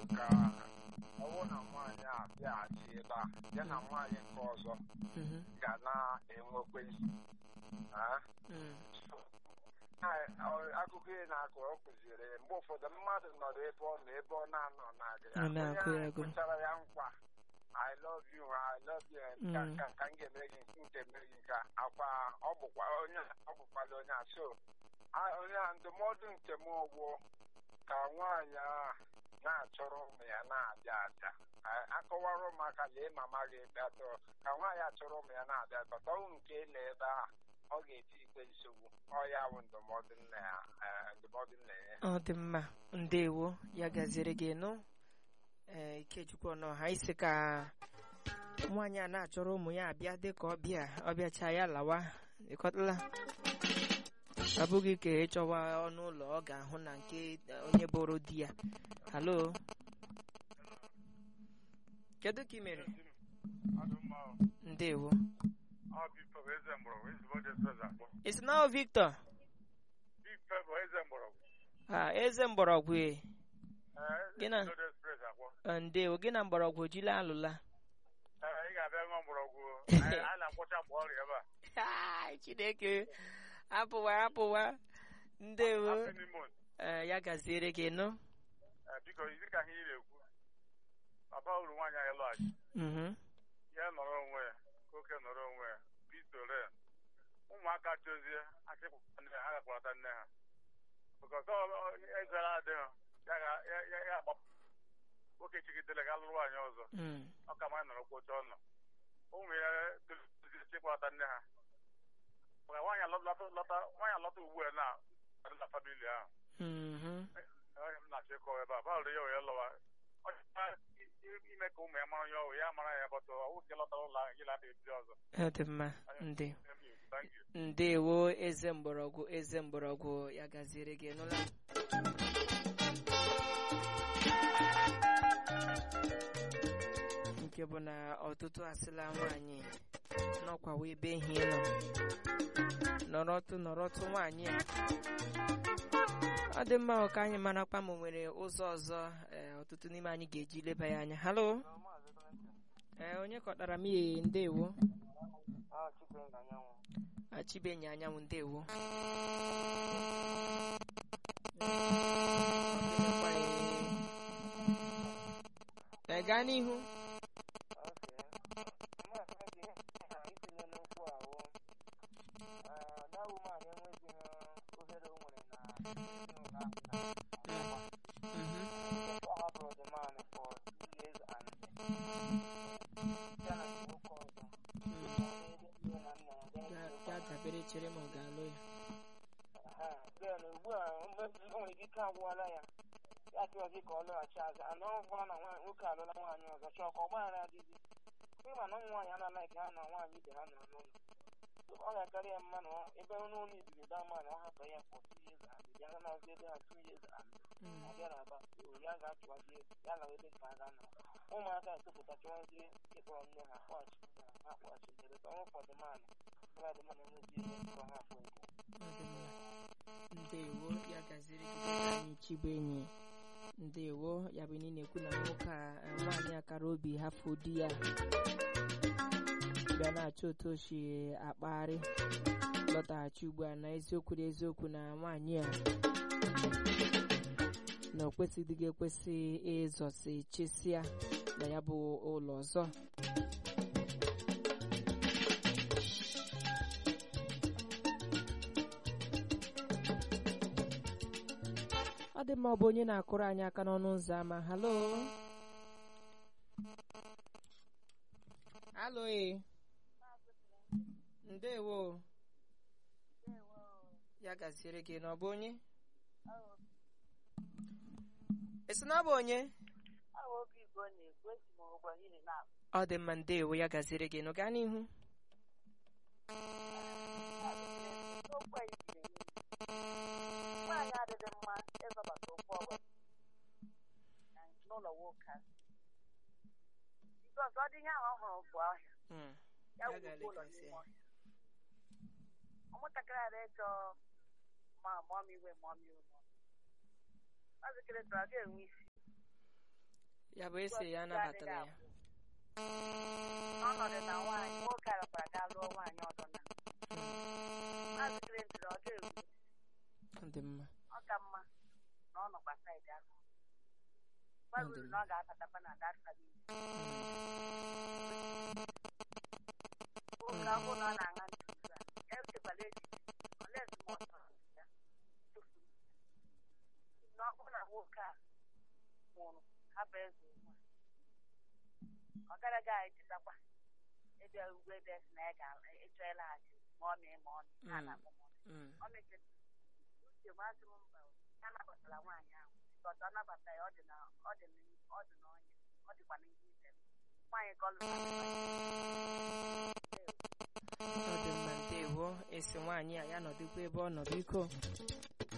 ka ọwụ na nwaanyị a bịaghachi ebe a ya na nwaanyị nke ọzọ Mhm. ga na-enwekwe nsogbu Ah? Mm. Ai- ọ- akụkọ ị na-akụ ọ kụziri mgbe ụfọdụ mmadụ nọrọ ebe ọ nọ ebe ọ na-anọ na-agụ ya Ọ na-akụ onye ya ahụ agụ. kwetara ya nkwa I love you I love you nka Mm. nka ka m ga-eme gị nke nke eme gị nka akwa ọ bụkwa onye ọ bụkwala onye a so a- onye a ndụmọdụ nke m ọgwụ ka nwaanyị a na-achọrọ ụmụ ya na-abịa abịa A- akọwara ụmụaka lee mama gị bịatọ ka nwaanyị achọrọ ụmụ ya na-abịa bata ọnwụ nke ele ebe a ọ ga-eti ikpe nsogbu ọ ya bụ ndụmọdụ nna ya eh, ndụmọdụ nna ya ọ dị mma ndewo ya gaziere gị nụ ee ikechukwu ọnọha isi ka nwaanyị a na-achọrọ ụmụ ya abịa dịka ọbịa ọbịacha ya lawa ịkọtala ọ bụghị ka ịchọwa ọnụ ụlọ ọ ga-ahụ na nke eh, onye bụrụ di ya halo kedu ka ị mere ndewo isi na ọ victor Ah, eze mgbọrọgwụ e. Gị na- Ah, ndewo gị na mgbọrọgwụ jila alụla ị ga-abịa ṅụọ mgbọrọgwụ a na-akwụcha mgbe ọrịa ebe Ai, chineke apụwa apụwa ndewo a minimum Eh, ya gaziere gị nụ biko dị ka ihe ị na-ekwu papa uru nwaanyị anyị lọghachi Mhm. ya nọrọ onwe ya ka oke nọrọ onwe ya bitore ụmụaka chozie achịpụta nne ha ha gakwalata nne ha bụkọs ezara adịghị ya ga- ya- ya- ya agbapụ oke chigidere ga lụrụ nwaanyị ọzọ Mm. ọ ka ma nọrọ kwocha ọnọ ụmụ ya tozie chịkwalata nne ha maka nwaanyị alọta lọta- nwaanyị alọta ugbu a na adịla famili ahụ Mhm. onye m na-achọ ịkọwa ebe a bawụrụ ya wee lọwa Ọ chọrọ i- ime ka ụmụ ya mara ya ọwụ ya mara ya bọtụ ọwụ nke lọtara ụlọ ahụ gị lata ebido ọzọ ọ dị mma nde Thank you. ndewo eze mgbọrọgwụ eze mgbọrọgwụ ya gaziere gị nụla nke bụ na ọtụtụ asịla nwaanyị nọkwawa ebe ehi nọ nọrọtụ nọrọtụ nwaanyị a ọ dị mma ka anyị marakwa ma o nwere ụzọ ọzọ ee, ọtụtụ n'ime anyị ga-eji leba ya anya halo ee onye kọtara m ihe ndewo achibenyi anyanwụ ndewo Ee, gaa n'ihu Mhm. Ga- gaa dabere chere ma ọ ga-alụ ya ugbu a mgbe o nwere ike agwụọla ya ya chọọzi ka ọ lọghachi azụ ana ọ bụrụ na nwa- nwoke alụla nwaanyị ọzọ chọọ ka ọ gbaghara adịghị ịma na ụmụ nwaanyị anaghị ka ha na nwaanyị ibe ha nọrọ n'ụlọ ọ ga-akarị ya mma na ọ- ebe n'ụlọ ibiri daa mma na ọ hapụ ya for two years and bịa ga na-azụ ebe ha two years and Mm. ọ bịara aba o ya ga-achụwazi ya lawa ebe nke a ga nọ ụmụaka etopụta chọwazie ịkpọrọ nne ha kpọghachi nne ha ha kpọghachi nne ha ọnwụ fọdụ mana ọ dị mana enwezi ihe nkọ ha afọ nke Ọ dị mma. ndewo ya gaziri gị dịka anyị chibu enyi ndewo ya bụ na ị na-ekwu na nwoke a eh, nwaanyị akara obi hafụ di ya bịa na-achọ otu o si akpagharị lọtaghachi ugbu a na eziokwu na eziokwu na nwaanyị a na o kwesịdịghị ekwesị ịzọsi chesia na ya bụ ụlọ ọzọ ọ dị mma ọ bụ onye na-akụrụ anyị aka n'ọnụ ụzọ ámá halo halo e ndewo ya gaziere gị na ọ bụ onye esi na ọ bụ onye ọ dị mma ndewo ya gaziere gị nụ gaa n'ihu nwaanyị adịghị mma ịzọbata okwu ọgwụ n'ụlọ nwoke ahụ bikọs ọ dị ihe ahụ ọ hụrụ bụ ọhịa Mm, ya ya wuru ụlọ ga-elekwasị n'ime ya. ọhịa ụmụntakịrị ada ịchọ ma mụọ m iwe mụọ m iwe mụọ m. Maazị Kelechi ọ ga-enwe isi ya bụ esi ya anabatara ya ọnọdụ na nwaanyị nwoke arakwara gaa lụọ nwaanyị ọzọ na maazị Clinton ọ ga-ewu ọ dị mma ọ ka mma na ọ nọkwa saịdị ahụ gwaruru na ọ ga-abatakwa na dat famili nwoke ahụ na ọ na-aṅa ntị ugbu a echekwala echiche olee ndụmọdụ ya tụfuru na ọ bụrụ na nwoke a nwụrụ hapụ eze ugbu a ọ garaghị anyị chetakwa ebe ugwu ebe si na ya ga-ịchọ ịlaghachi ma ọ mee ma ọ mee a na-akpọ ma ọ mee Mm. ọ mechara uche masị m mba ya nabatara nwaanyị ahụ ọzọ ọ nabata ya ọ dị na ọ dị na ọ dị n'ọnya ọ dịkwa n'ihe ize nwaanyị ka ọ lụrụ ọ dị mma ndewo esi nwaanyị a ya nọdụkwa ebe ọ nọ biko